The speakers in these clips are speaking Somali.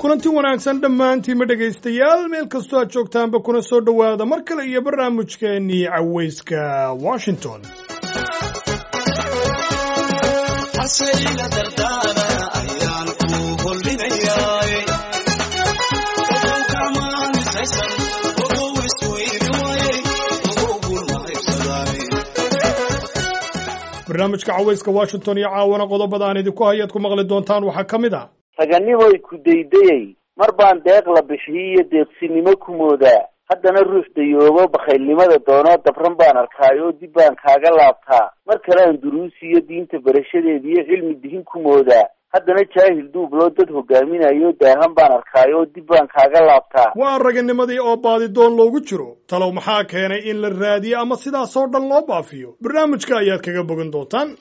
kulanti wanaagsan dhammaantiinma dhegaystayaal meel kastoo aad joogtaanba kuna soo dhowaada mar kale iyo barnaamijkeennii cawayska washington barnaamijka cawayska washington iyo caawana qodobada aan idinku hayaad ku maqli doontaan waxaa ka mid ah raganimoy ku daydayay mar baan deeq la bixiyey iyo deeqsinimo ku moodaa haddana ruux dayoobo bakhaylnimada doonoo dabran baan arkaayoo dib baan kaaga laabtaa mar kale aan duruusiyo diinta barashadeeda iyo cilmi dihin ku moodaa haddana jaahil duubloo dad hogaaminayo daahan baan arkaayoo dib baan kaaga laabtaa waa raganimadii oo baadidoon loogu jiro talow maxaa keenay in la raadiyo ama sidaasoo dhan loo baafiyo barnaamijka ayaad kaga bogan doontaan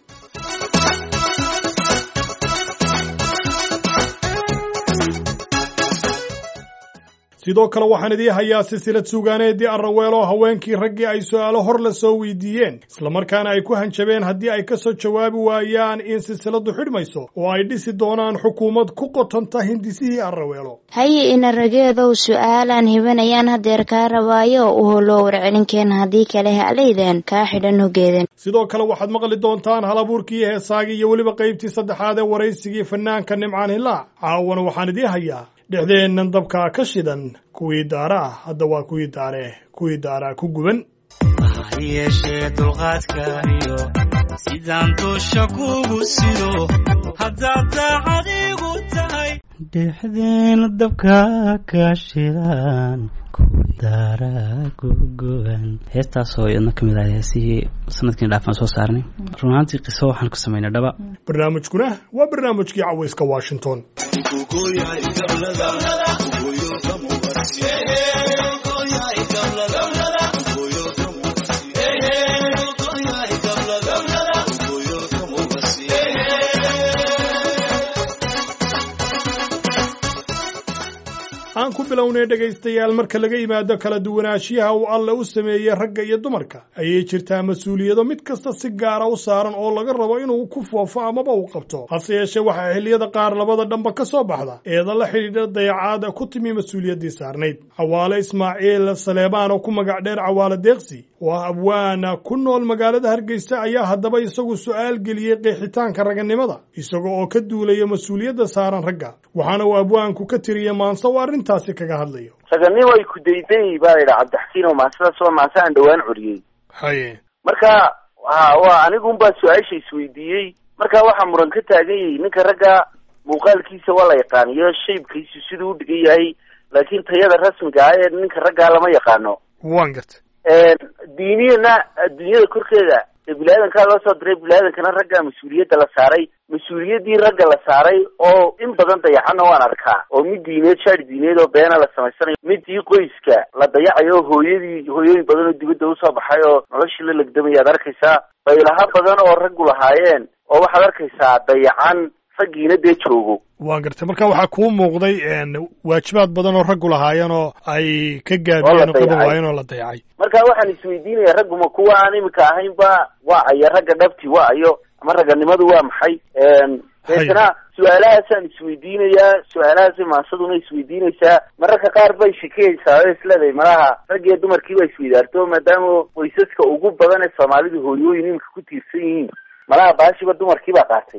sidoo kale waxaan idii hayaa silsilad suugaaneedii arraweelo haweenkii raggii ay su'aalo hor la soo weydiiyeen islamarkaana ay ku hanjabeen haddii ay ka soo jawaabi waayaan in silsiladu xidhmayso oo ay dhisi doonaan xukuumad ku qotonta hindisihii arraweelo haye ina rageedow su'aalaan hibanayaan hadeer kaa rabaayo u holoo warcelinkeen haddii kale halaydeen kaa xidhan hogeeden sidoo kale waxaad maqli doontaan hal abuurkii heesaagii iyo weliba qaybtii saddexaad ee waraysigii fanaanka nimcaan hilaac caawana waxaan idii hayaa dhexdeennan dabkaa ka shidan kuwii daara ah hadda waa kuwii daare kuwii daaraa ku guban ha yeeshee dulqaadka iyo sidaan dusha kugu sido haddaad daacad igu tahay dhexdeena dabkaa ka shidan kuwii daara ku guban heestaasoo iyadna ka mid ah heesihii sanadkiina dhaafaan soo saarnay run ahaantii qiso waxaan ku samaynay dhaba barnaamijkuna waa barnaamijkii cawayska washington aan ku bilownay dhegaystayaal marka laga yimaado kala duwanaanshiyaha uu alle u sameeyey ragga iyo dumarka ayay jirtaa mas-uuliyado mid kasta si gaara u saaran oo laga rabo inuu ku foofo amaba uu qabto hase yeeshee waxaa xilliyada qaar labada dhanba ka soo baxda eeda la xidhiidha dayacaada ku timi mas-uuliyaddii saarnayd cawaale ismaaciil saleebaan oo ku magac dheer cawaale deeqsi oo ah abwaana ku nool magaalada hargeysa ayaa haddaba isagu su'aal geliyey qeexitaanka raganimada isaga oo ka duulaya mas-uuliyadda saaran ragga waxaana uu abwaanku ka tiriyey maanse uu arrintaasi kaga hadlayo raganimoy ku daydayay baa yidhi cabdixakiin oo maasadaas waa maase aan dhowaan curiyey haye marka ha waa anigun baa su-aasha isweydiiyey marka waxaa muran ka taagan yahay ninka ragga muuqaalkiisa waa la yaqaaniyo shaybkiisu siduu u dhigan yahay laakiin tayada rasmiga ah ee ninka raggaa lama yaqaano waan garta diiniyana adduunyada korkeeda ee bini-aadankaa loo soo diray bini-aadankana ragga mas-uuliyadda la saaray mas-uuliyaddii ragga la saaray oo in badan dayaxana waan arkaa oo mid diineed shaari diineed oo beena la samaysanayo midii qoyska la dayacayo hooyadii hooyooyin badan oo dibadda usoo baxay oo noloshii la legdamaya ad arkaysaa baylaha badan oo raggu lahaayeen oo waxaad arkaysaa dayacan raggiina dee joogo waan gartay marka waxaa kuu muuqday waajibaad badan oo raggu lahaayeen oo ay ka gaabiyeen oo qaban waayeen oo la dayacay marka waxaan isweydiinaya ragguma kuwa aan imika ahaynba waa ayo ragga dhabti waa ayo ama raganimadu waa maxay deetana su-aalahaasaan isweydiinayaa su-aalahaasay maasaduna isweydiinaysaa mararka qaar bay shikiyaysaa oo isleedahay malaha rag iyo dumarkii baa isweydaarto maadaama qoysaska ugu badan ee soomaalidu hooyooyin imika ku tiirsan yihiin malaha baashiba dumarkii baa qaatay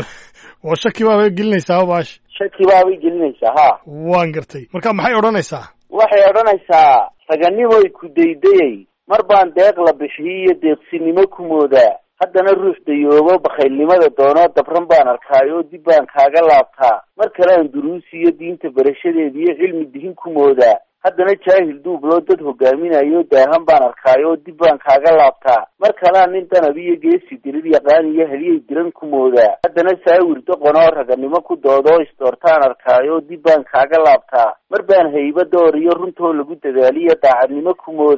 oo shaki baabay gelinaysaa baash shaki baabay gelinaysaa ha waan gartay marka maxay odhanaysaa waxay odhanaysaa raganimoy ku daydayay mar baan deeq la bixiyey iyo deeqsinimo ku moodaa haddana ruux dayoobo bakhaylnimada doonoo dabran baan arkaayoo dib baan kaaga laabtaa mar kale aan duruusiyo diinta barashadeeda iyo cilmi dihin ku moodaa haddana jaahil duubloo dad hogaaminayo daahan baan arkaayoo dib baan kaaga laabtaa mar kalea nin danab iyo geesi dirir yaqaan iyo heliyay diran ku moodaa haddana saawir doqonoo raganimo ku doodoo isdoortaan arkaayoo dib baan kaaga laabtaa mar baan hayba door iyo runtoo lagu dadaaliyo daacadnimo ku moodaa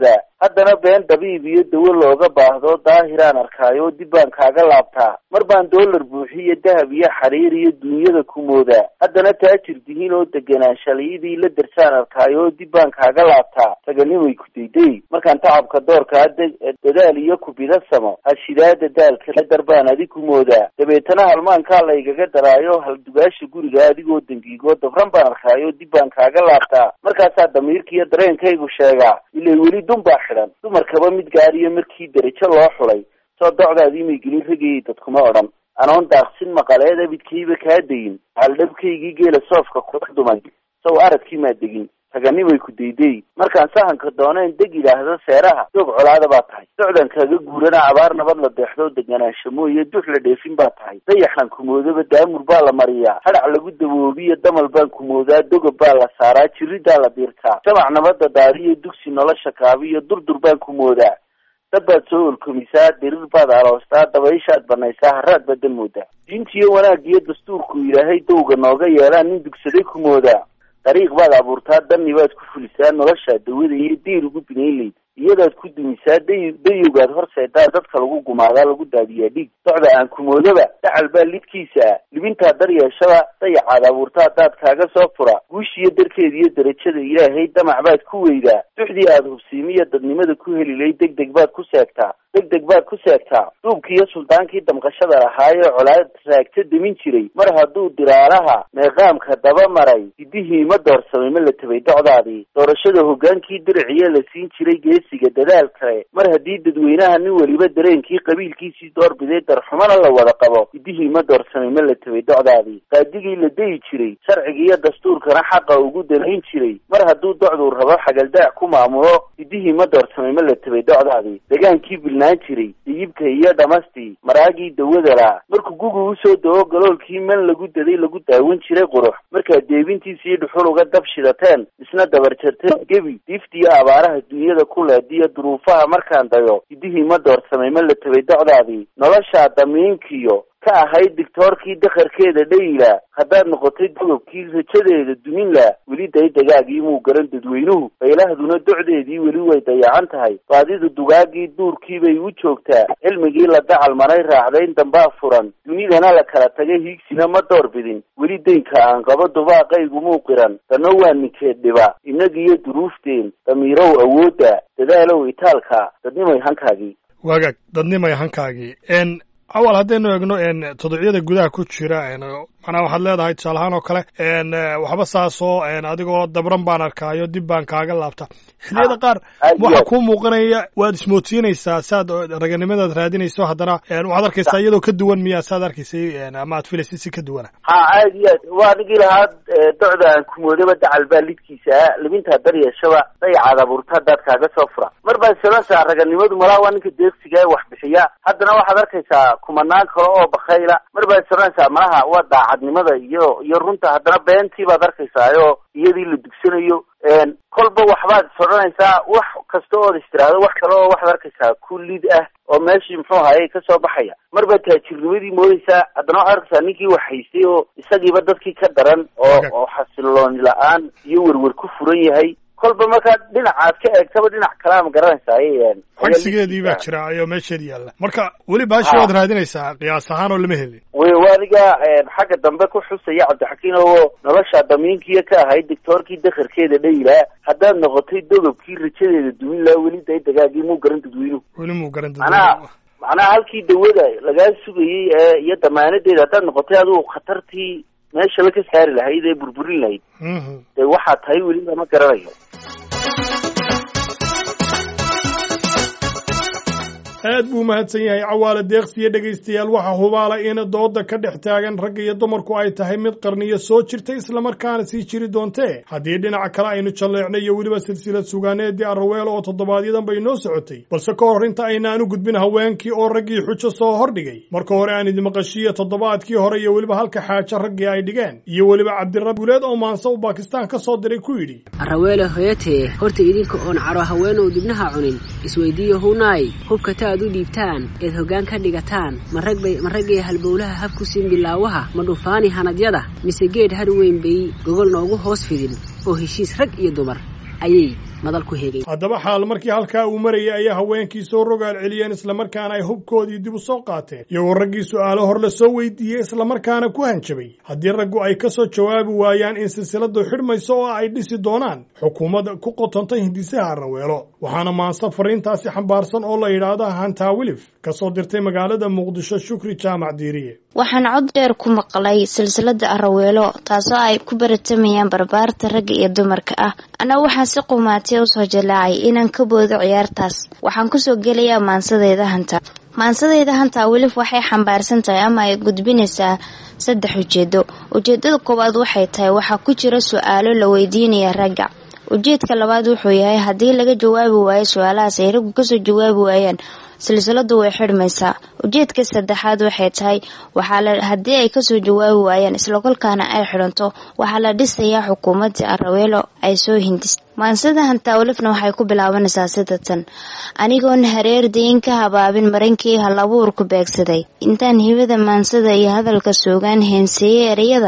haddana been dabiib iyo dawo looga baahdo daahiraan arkaayo dib baan kaaga laabtaa mar baan doolar buuxiyo dahab iyo xariir iyo dunyada ku moodaa haddana taajir dihiin oo deganaanshalayadii la darsaan arkaayo dib baan kaaga laabtaa taganimay ku dayday markaan tacabka doorkaa dadaal iyo kubida samo hashidaada daalka dar baan adig ku moodaa dabeetana halmaankaa laygaga daraayo haldugaasha guriga adigoo dangiigoo dabran baan arkaayo dib baan kaaga laabtaa markaasaa damiirkaiyo dareenkaygu sheegaa ilay weli dun baa xidhan dumarkaba mid gaariyo markii derajo loo xulay soo docdaadii may gelin ragayay dadkuma odhan anoon daaqsin maqaleed abidkayba kaa dayin haldhabkaygii geela soofka kula dumay sow aradkii maa degin taganimay ku dayday markaan sahanka dooneen deg yidhaahdo seeraha doog colaada baa tahay docdan kaaga guurana abaar nabad la deexdo deganaansho mooye dux la dheefin baa tahay dayaxan kumoodaba daamur baa la mariyaa hadhac lagu daboobiyo damal baan kumoodaa dogob baa la saaraa jiridaa la diirtaa jamac nabada daariyo dugsi nolosha kaabiyo durdur baan kumoodaa dab baad soo olkomisaa dirir baad aloostaa dabayshaad banaysaa haraad baad dalmoodaa diintiyo wanaagiyo dastuurku ilaahay dowga nooga yeelaa nin dugsaday ku moodaa dariiq baad abuurtaa danni baad ku fulisaa noloshaa dawada iyo deyr ugu binaynlayd iyadaad ku dumisaa day dayowgaad horseedaa dadka lagu gumaadaa lagu daadiyaa dhiig docda aan kumoodaba dacal baa lidkiisa ah libintaa daryeeshada dayacaad abuurta haddaad kaaga soo fura guushiyo darkeeda iyo derajada ilaahay damac baad ku weydaa duxdii aad hubsiimiyo dadnimada ku helilay deg deg baad ku seegtaa deg deg baad ku seegtaa duubkii iyo suldaankii damqashada lahaayee colaad raagta demin jiray mar hadduu diraalaha meeqaamka daba maray hidihii ma doorsamay ma la tabay docdaadii doorashada hoggaankii diriciyo la siin jiray geesiga dadaal kale mar haddii dadweynaha nin weliba dareenkii qabiilkiisii doorbiday darxumana la wada qabo hidihii ma doorsamay ma la tabay docdaadii qaadigii la dayi jiray sharciga iyo dastuurkana xaqa ugu dalayn jiray mar hadduu docduu rabo xagaldaac ku maamulo hidihii ma doorsamay ma la tabay docdaadii degaankii bilnaan jiray diyibka iyo dhamastii maraagii dawadalaa markuu gugu usoo dawo galoolkii man lagu daday lagu daawan jiray qurux markaad deebintiisa iyo dhuxul uga dab shidateen isna dabarjarteen gebi diiftiiyo abaaraha dunyada ku leediyo duruufaha markaan dayo hidihii ma doorsamay ma la tabay docdaadii noloshaa damiinkiyo ka ahayd dictoorkii dakharkeeda dhayila haddaad noqotay dogobkii rajadeeda duminla weli daydagaagii muu garan dadweynuhu baylahduna docdeedii weli way dayacan tahay baadidu dugaagii duurkii bay u joogtaa cilmigii la dacal maray raacdayn dambaa furan dunidana la kala tagay hiigsina ma door bidin weli daynka aan qabo dubaaqaygu muu qiran danno waa ninkeed dhiba innagiiyo duruufteen damiirow awoodda dadaalow itaalka dadnimay hankaagii waagaag dadnimay hankaagii n awal haddaynu eegno todocyada gudaha ku jira manaa waxaad leedahay tusaale ahaan oo kale waxba saasoo adigoo dabran baan arkaayo dib baan kaaga laabta xilliyada qaar waxa kuu muuqanaya waad ismoodsiinaysaa saad raganimadaad raadinayso haddana waxaad arkaysaa iyadoo ka duwan miyaa saad arkaysay ama aad filaysay si ka duwana ha aad iyo aad waa nigii lahaa docda aan kumoodaba dacal baa lidkiisa ah libintaa daryeeshaba dayacaad abuurta haddaad kaaga soo fura mar baad salansaa raganimadu malaa waa ninka deegsiga ee wax bixiya haddana waxaad arkaysaa kumanaan kale oo bakayla mar baad salanaysaa malaha waa daacadnimada iyo iyo runta haddana beentii baad arkaysaayoo iyadii la dugsanayo kolba waxbaad is odhanaysaa wax kasta ood istiraahdo wax kale oo waxaad arkaysaa ku lid ah oo meeshii muxuu ahaye kasoo baxaya mar baad taajirnimadii moodaysaa haddana waxaad arkaysaa ninkii wax haystay oo isagiiba dadkii ka daran oo oo xasilooni la-aan iyo werwer ku furan yahay kolba markaad dhinacaad ka eegtaba dhinac kalea ma garanaysaa cagsigeedii baa jira ayoo meesheeda yaalla marka weli baashi waad raadinaysaa qiyaas ahaan oo lama helin wy waadiga xagga dambe ku xusaya cabdixakiin oo nolosha damiinkiiyo ka ahayd dictoorkii dakharkeeda dhayilaa haddaad noqotay dogobkii rajadeeda dumin laha weli day dagaagii muu garan dadweynuhu weli muu garan macnaha macnaha halkii dawada lagaa sugayey ee iyo damaanadeeda haddaad noqotay adigu khatartii meeshaba ka saari lahayd ee burburin lahayd dee waxaa tahay weli lama garanayo aad buu mahadsan yahay cawaale deeqsiyo dhegaystayaal waxaa hubaala in dooda ka dhex taagan ragga iyo dumarku ay tahay mid qarniyo soo jirta islamarkaana sii jiri doontee haddii dhinaca kale aynu jalleecnay iyo weliba silsilad sugaaneedii arraweel oo toddobaadyadaan bay noo socotay balse ka hor inta aynaanu gudbin haweenkii oo raggii xujo soo hordhigay marka hore aan idimaqashiiyo toddobaadkii hore iyo weliba halka xaajo raggii ay dhigeen iyo weliba cabdirab guuleed oo maanse u baakistaan ka soo diray ku yidhi arraweele hoyatee horta idinka oon caro haweenow dibnaha cunin isweydiiyo hunaay hubkata u dhiibtaan eed hoggaan ka dhigataan ma raggay halbowlaha hab ku siin bilaawaha ma dhufaani hanadyada mise geed har weyn bay gogol noogu hoos fidin oo heshiis rag iyo dumar ayay madal ku hegay haddaba xaal markii halkaa uu marayay ayaa haweenkii soo rogaal celiyeen islamarkaana ay hubkoodii dib u soo qaateen iyagoo raggii su'aalo hor la soo weydiiyey islamarkaana ku hanjabay haddii raggu ay ka soo jawaabi waayaan in silsiladu xidhmayso oo ay dhisi doonaan xukuumadda ku qotontay hindisaha araweelo waxaana maanse fariintaasi xambaarsan oo la yidhaahda hantaa wilif ka soo dirtay magaalada muqdisho shukri jaamac diiriye waxaan cod dheer ku maqlay silsilada araweelo taasoo ay ku baratamayaan barbaarta ragga iyo dumarka ah anna waxaan si qumaatay usoo jalaacay inaan ka boodo ciyaartaas waxaan kusoo gelayaa maansadeyda hanta maansadeyda hantaa welif waxay xambaarsan tahay ama ay gudbinaysaa saddex ujeedo ujeedada koowaad waxay tahay waxaa ku jira su-aalo la weydiinaya ragga ujeedka labaad wuxuu yahay haddii laga jawaabi waayo su-aalahaas ay raggu kasoo jawaabi waayaan silsiladu way xidhmaysaa ujeedka saddexaad waxay tahay waxaa haddii ay kasoo jawaabi waayaan islakolkaana ay xidhanto waxaa la dhisayaa xukuumadii araweelo ay soo hindis maansada hantaawlifna waxay ku bilaabanaysaa sida tan anigoon hareer dayin ka habaabin marankii halabuurku beegsaday intaan hibada maansada iyo hadalka soogaan heenseeyey ereyada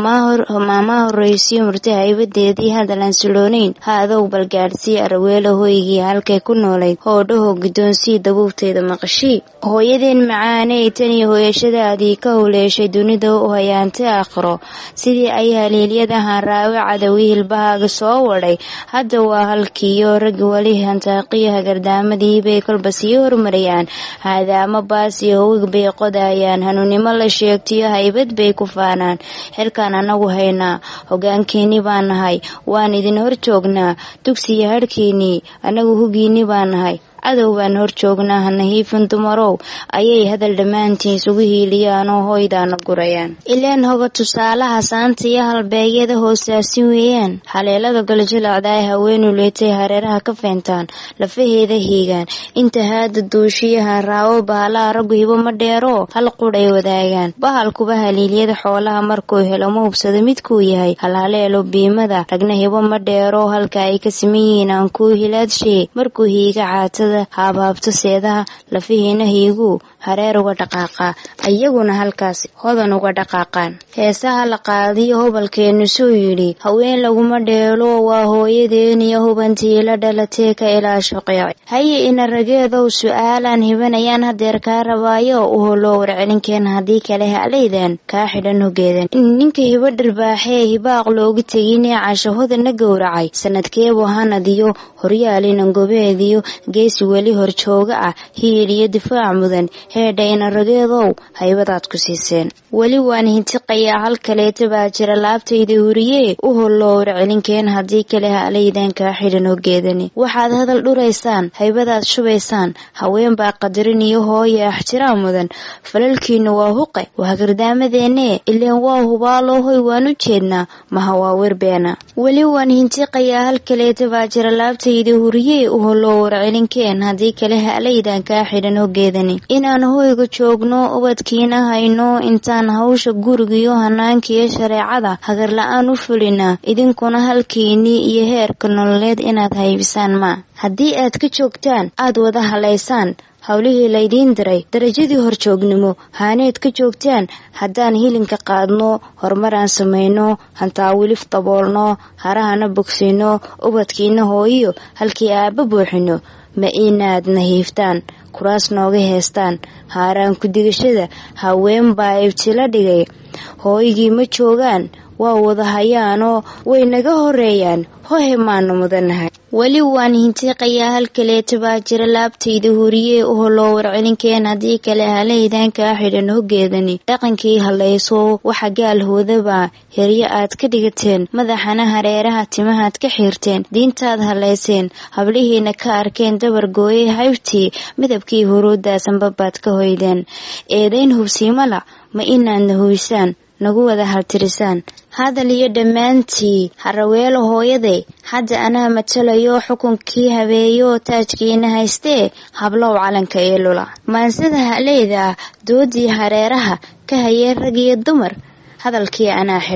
maamaa horreysiyo murti haybadeedii hadalaan siloonayn ha adow balgaadhsii araweelo hoygii halkay ku noolayd hoodhaho guddoonsii dabuubteeda maqashii hooyadeen macaaney tan iyo hooyashadaadii ka howleeshay dunida u hayaantay aakhiro sidii ay haliilyadahan raawe cadawi hilbahaaga soo wadhay hadda waa halkiiyo raggi weli hantaaqiyo hagardaamadii bay kolba sii hormarayaan haadaamo baas iyo howig bay qodayaan hanuunnimo la sheegtiyo haybad bay ku faanaan xilkaan anagu haynaa hogaankeenni baan nahay waan idin hor joognaa dugsiyo hadhkiinnii anagu hugiinni baan nahay cadow baan hor joognaa hanahiifin dumarow ayay hadal dhammaantiin isugu hiiliyaanoo hoydaana gurayaan ileen hoga tusaalaha saanta iyo halbeegyada hoosaasin weeyaan haleelada galjilacda ay haweenu leetay hareeraha ka feentaan lafaheeda hiigaan inta haada duushiyahan raawo bahalaha raggu hibo ma dheeroo hal qudh ay wadaagaan bahalkuba haliilyada xoolaha markuu helo ma hubsado midkuu yahay halhaleelo biimada ragna hibo ma dheeroo halka ay ka siman yihiin aan kuu hilaadshe markuu hiiga caatada haabhaabto seedaha lafihiina hiiguu hareer uga dhaqaaqaa iyaguna halkaas hodan uga dhaqaaqaan heesaha la qaadiyo hobalkeennu suu yidhi haween laguma dheelo waa hooyadeen iyo hubantii la dhalatee ka ilaasho qeec haye ina rageedow su-aalaan hibanayaan hadeer kaa rabaayo u holoo warcelinkeen haddii kale halaydan kaa xidhan hogeedan ninka hibo dharbaaxee hibaaq loogu teginee cashahodana gowracay sanadkeebu hanadiyo horyaalina gobeediyo geesi weli horjooga ah hiil iyo difaac mudan heedha ina rageedow haybadaad ku siiseen weli waan hintiqayaa hal kaleeta baa jira laabtayda huriyee u holloo warcelinkeen haddii kale halaydan kaa xidhan hogeedani waxaad hadal dhuraysaan haybadaad shubaysaan haween baa qadarin iyo hooya axtiraam mudan falalkiinu waa huqe waa gardaamadeennee ileen waa hubaaloo hoy waan u jeednaa maha waa werbeena weli waan hintiqayaa hal kaleeta baa jira laabtayda huriyee u holloo warcelinkeen haddii kale halaydan kaa xidhan hogeedani inaan hoyga joogno ubadkiina hayno intaan hawsha gurigiyo hanaankiiyo shareecada hagarla-aan u fulinaa idinkuna halkiinnii iyo heerka nololeed inaad haybisaan maa haddii aad ka joogtaan aad wada halaysaan howlihii laydiin diray darajadii horjoognimo haaneed ka joogtaan haddaan hilinka qaadno horumaraan samayno hantaawilif daboolno harahana bogsino ubadkiina hooyiyo halkii aabba buuxino ma inaad nahiiftaan kuraas nooga heestaan haaraan ku-digashada haween baa ibtila dhigay hooygii ma joogaan waa wada hayaanoo way naga horeeyaan hohe maanu mudannahay weli waan hintiiqayaa hal kaleeta baa jira laabtayda huriyee u holoo warcelinkeen haddii kale halaydan kaa xidhan hogeedani dhaqankii hallayso waxa gaal hoodabaa heryo aad ka dhigateen madaxana hareeraha timahaad ka xiirteen diintaad hallayseen hablihiina ka arkeen dabar gooyey haybtii midabkii huruuddaasanbabaad ka hoydeen eedayn hubsiimala ma inaadna huysaan nagu wada haltirisaan hadal iyo dhammaantii haraweelo hooyaday hadda anaa matalayo xukunkii habeeyo taajkiina haystee hablow calanka ee lula maansada haleyda doodii hareeraha ka hayeen rag iyo dumar hadalkii anaa xidhay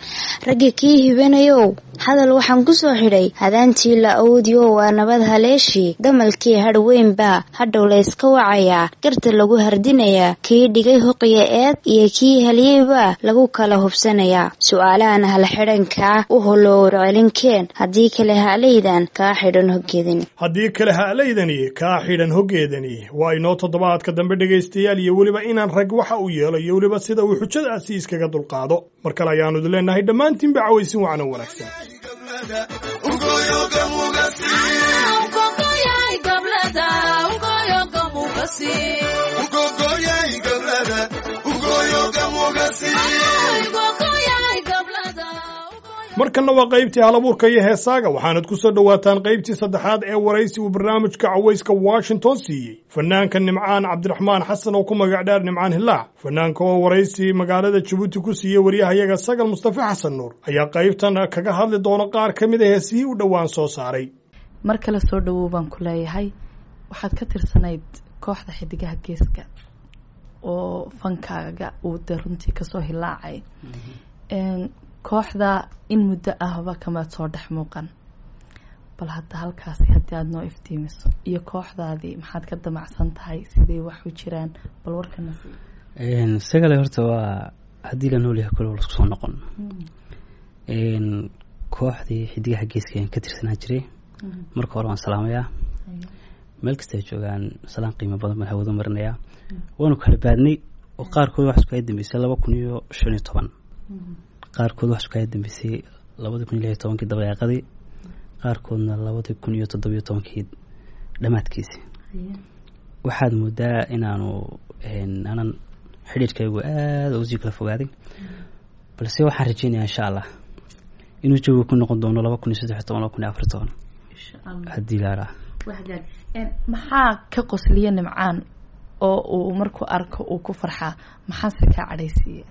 ragga kii hibanayow hadal waxaan ku soo xidhay hadaantii la awoodiyo waa nabad haleeshii damalkii hadhweynbaa hadhow layska wacayaa garta lagu hardinayaa kii dhigay huqiya eed iyo kii helyeybaa lagu kala hubsanayaa su-aalahan halxidhankaa u holowr celinkeen haddii kale halaydan kaa xidhan hoggeedani haddii kale ha'laydani kaa xidhan hoggeedani waa inoo toddobaadka dambe dhegaystayaal iyo weliba inaan rag waxa uu yeelo iyo weliba sida uu xujadaasi iskaga dulqaado mar kale ayaannu idin leenahay dhammaantiinba cawaysin wacno wanaagsan markanna waa qaybtii halabuurka iyo heesaaga waxaanad ku soo dhowaataan qaybtii saddexaad ee waraysi uu barnaamijka cawayska washington siiyey fanaanka nimcaan cabdiraxmaan xasan oo ku magac dheer nimcaan hilaac fanaanka oo waraysi magaalada jabuuti ku siiyey waryahayaga sagal mustafe xasan nuur ayaa qaybtan kaga hadli doona qaar ka mid a heesihii u dhowaan soo saaray mar kale soo dhawow baan ku leeyahay waxaad ka tirsanayd kooxda xidigaha geeska oo fankaaga uu dee runtii kasoo hilaacay kooxda in muddo ahba kamaad soo dhex muuqan bal hadda halkaasi haddii aada noo iftiimiso iyo kooxdaadii maxaad ka damacsan tahay siday wax u jiraan bal warkana sagale horta waa haddii la nool yahay kule lasku soo noqon kooxdii xidigaha geeska ayaan ka tirsanaa jiray marka hore waan salaamayaa meel kasta ay joogaan salaan qiimo badan baan hawada marinayaa waanu kala baadnay oo qaarkood wax isku ay dambeysay laba kun iyo shan iyo toban qaarkood wax isku ay dambeysay labadii kun iyo lix iyo tobankii dabayaaqadii qaarkoodna labadii kun iyo toddobiyo tobankii dhammaadkiisi waxaad moodaa inaanu anan xidhiirkaygu aada usii kala fogaaday balse waxaan rajeynayaa insha allah inuu jawiga ku noqon doono laba kun iyo saddex iyo toban laba kun iyo afar toban haddii laaraa maxaa ka qosliya nimcaan oo uu markuu arko uu ku farxaa maxaase kaa cadhaysiiya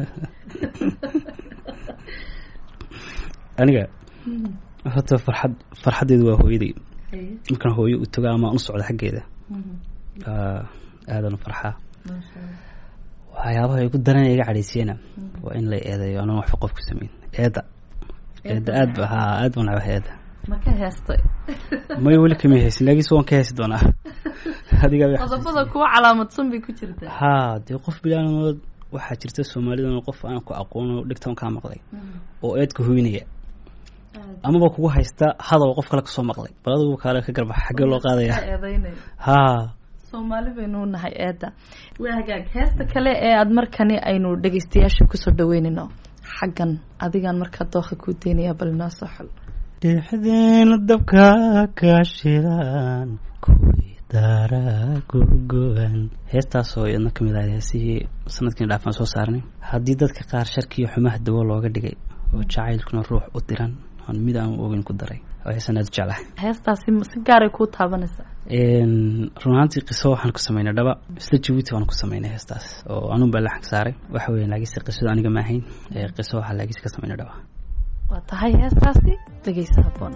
aniga horta farxad farxaddeedu waa hooyaday markaan hooyo u tago ama u socdo xaggeeda aadan u farxaa waxyaabaha igu daran iga cadhaysiyana waa in la eedeeyo anan waxba qof ku sameyn eedda eedda aad ba haa aad baan nacbahay eedda ma ka heestay may weli kama haysin laakiinse waan ka heesi doonaa adiga qodobada kuwa calaamadsan bay ku jirtaa haa dee qof bilaanood waxaa jirta soomaalidana qof aan ku aqoono dhigtan kaa maqlay oo eedka hoynaya amaba kugu haysta hadal qof kale kasoo maqlay bal adigu kaale ka garbax xaggee loo qaadaya haa soomaali baynu nahay eedda waa hagaag heesta kale ee aada markani aynu dhegeystayaasha kusoo dhaweynayno xaggan adigaan markaa dooqa kuu daynaya bal inoo soo xol dhexdeena dabka ka shidan kuwii daara gogoan heestaasoo iyadna kamid ahayd heesihii sanadkiina dhaafaan soo saarnay haddii dadka qaar sharkiiyo xumaha dawo looga dhigay oo jacaylkuna ruux u diran aan mid aan ogeyn ku daray oo heesaan aada u jeclahay heestaasi si gaaray kuu taabanaysaa run ahaantii qiso waxaan ku sameynay dhaba isla jabuuti waan ku sameynay heestaas oo anun baa laxag saaray waxa weya laakiinse qisadu aniga ma ahayn qiso waxaa laakiinse ka sameynay dhaba waa tahay heestaasi dhegeysa haboon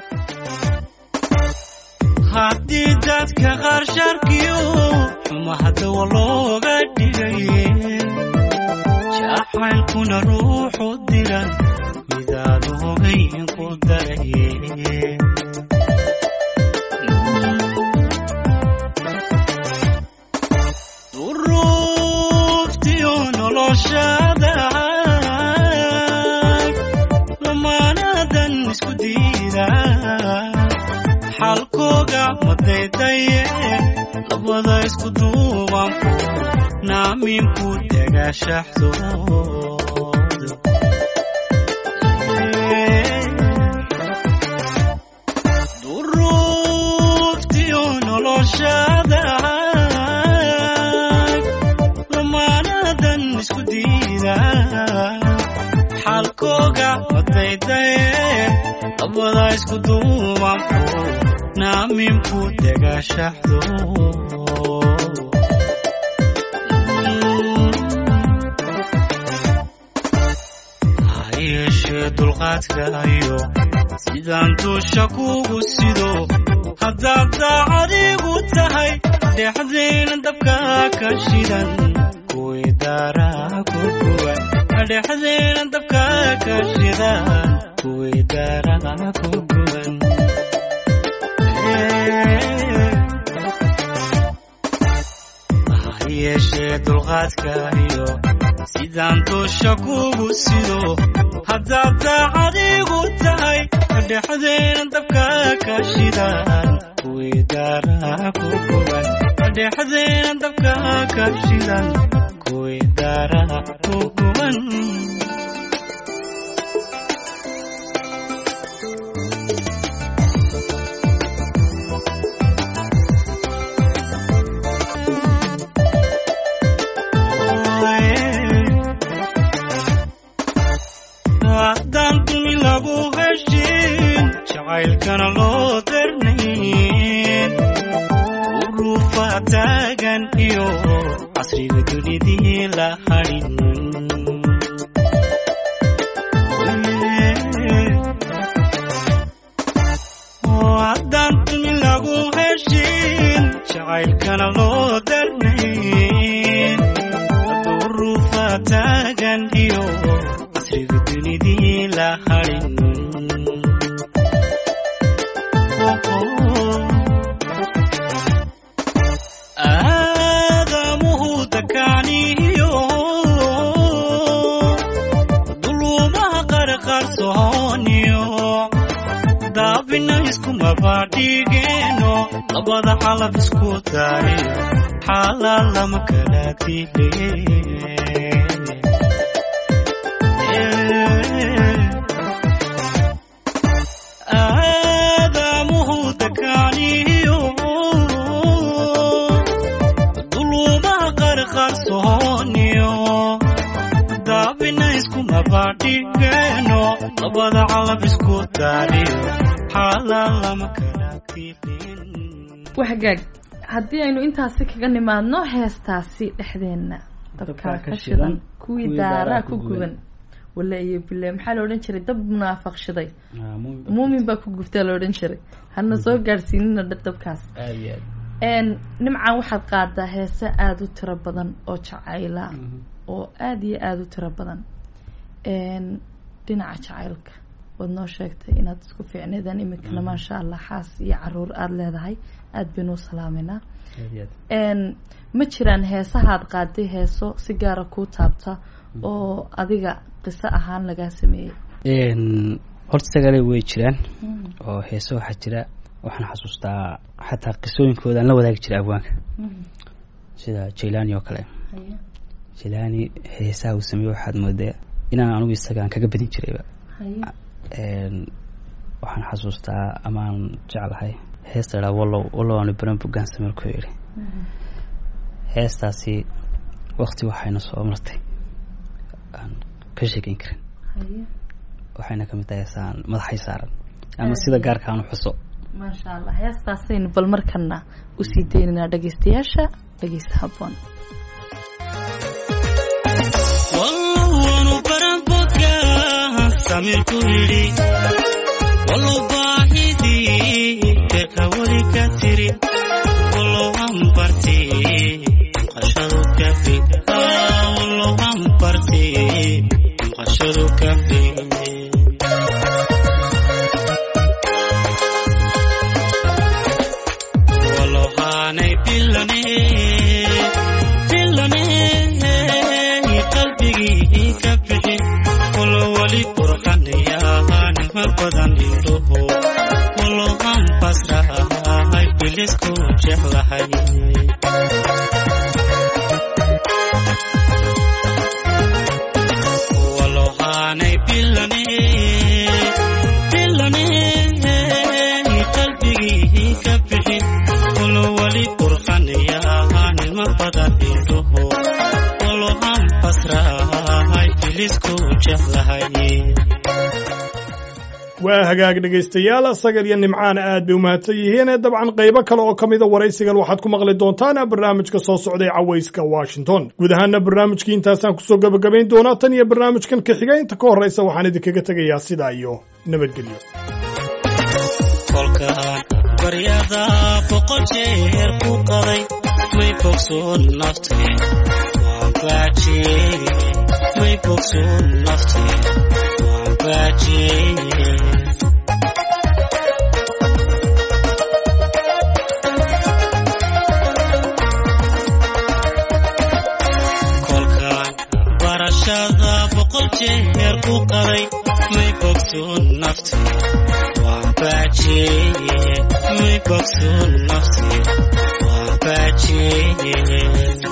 haddii dadka qaar sharkiyo xumaha dawo looga dhigay jacaylkuna ruuxu diran midaad hogayn ku daraye duruuftiyo noloshada lamaanadan isku diida xalkooga madaydaye labada isku duuban naaminku dagaashaxdood duruuftiyo noloshada lamaanadan isku diida xalkooga madaydaye labada isku duuban naaminku dagaashaxdo ha yeeshee dulqaadkaayo sidaan duusha kugu sido haddaad daacadigu tahay dhexdayna dabka ka shidan kuwii daaraa ku guban dhexdeena dabka ka shidaan kuwii daaraha ku guban ha yeeshee dulqaadka iyo sidaan dusha kugu sido haddaad daacadigu tahay dhexdeena dabka ka shidaan kuwii daaraha ku guban dhexdeena dabka ka shidan kuwii daaraha ku guban haddaan dumi lagu heshin jacaylkana loo darnayn urufa taagan iyo casriga dunidii la hadhin haddaan dumi lagu heshin jacaylkana loo darnayn urufa taagan iyo casriga dunidii la hadhin aadamuhu dakaaniyo duluumaha qarqarsooniyo daabina iskumabadhigeeno labada xalab isku daariyo xaalaa lama kala dile aadamuhu dakaaniyo duluumaha qarqarsooniyo daabina iskumabadhigeeno labada calab isku daariyo xaalaa lama kala dilin waxgaag haddii aynu intaasi kaga nimaadno heestaasi dhexdeenna dabkaa ka shidan kuwii daaraa ku guban wale iyo bile maxaa la odhan jiray dab munaafaq shiday muumin baa ku gubtaa la odhan jiray hana soo gaadhsiinina dha- dabkaas aad iyo aad n nimcan waxaad qaadaa heese aada u tiro badan oo jacayla oo aada iyo aada u tiro badan n dhinaca jacaylka waad noo sheegtay inaad isku fiicneedaan iminkana maasha allah xaas iyo caruur aada leedahay aada baynu u salaameynaa aad iyo aad n ma jiraan heesahaad qaaday heeso si gaara kuu taabta oo adiga qiso ahaan lagaa sameeyey Een, horta sagale way jiraan oo heese waxaa jira waxaan xasuustaa xataa qisooyinkooda aan la wadaagi jiray abwaanka sida jailani oo kale jailani heesaha uu sameeye waxaad moodaa inaan anigu isaga aan kaga badin jirayba Een, waxaan xasuustaa amaan jeclahay heesta idhaa wallow wallow aanu baran bugaan sameel ku yidhi heestaasi waqti waxayna soo martay aan ka sheekeyn karin waxayna kamid tahay heesaan madaxay saaran ama sida gaarka aan u xuso maasha allah heestaasaynu bal markana usii deynaynaa dhegeystayaasha dhegeysta habboon wallowanu baran boodka samirku yidhi wallow baahidii beerka weli ka tiri wallow aan barti maqashadu kafi wallow aan barti maqashadu kafi wallow haanay bilane bilane qalbigii ka bixi walo wali qurxanayaanima badan indhuhu walo aan basrahay bilisku jeclahay walo haanay bilane bilane qalbigii ka bixi walo wali qurxanayaanima badan indhuhu walo aan basrahay bilisku jeclahay waa hagaag dhegaystayaal sagal iyo nimcaan aad bay u mahadsan yihiin ee dabcan qaybo kale oo ka mida waraysigan waxaad ku maqli doontaan barnaamijka soo socday cawayska washington guud ahaana barnaamijkii intaasaan kusoo gebagabayn doonaa tan iyo barnaamijkan ka xiga inta ka horraysa waxaan idinkaga tegayaa sidaa iyo nabadgelyo kolkaan baryada boqol jeer ku qaday may bogsoon naftee waan baajiyey may bogsoon naftii waan baajiyey kolkaan barashada boqol jeer ku qaday may bogsoon naftii waan baajiyey may bogsoon naftii waan baajiyey